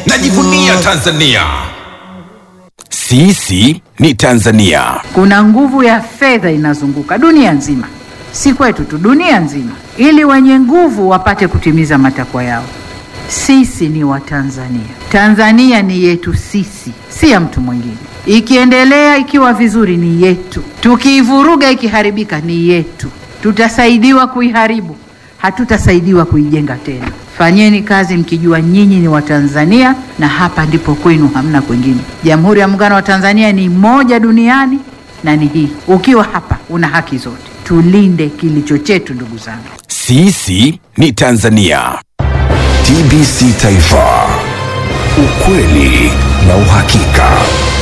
najivunia Tanzania. Sisi ni Tanzania. Kuna nguvu ya fedha inazunguka dunia nzima, si kwetu tu, dunia nzima, ili wenye nguvu wapate kutimiza matakwa yao. Sisi ni Watanzania. Tanzania ni yetu sisi, si ya mtu mwingine. Ikiendelea ikiwa vizuri ni yetu, tukiivuruga ikiharibika ni yetu. Tutasaidiwa kuiharibu, hatutasaidiwa kuijenga tena. Fanyeni kazi mkijua nyinyi ni Watanzania na hapa ndipo kwenu, hamna kwingine. Jamhuri ya Muungano wa Tanzania ni moja duniani na ni hii. Ukiwa hapa una haki zote. Tulinde kilicho chetu, ndugu zangu. Sisi ni Tanzania. TBC Taifa, ukweli na uhakika.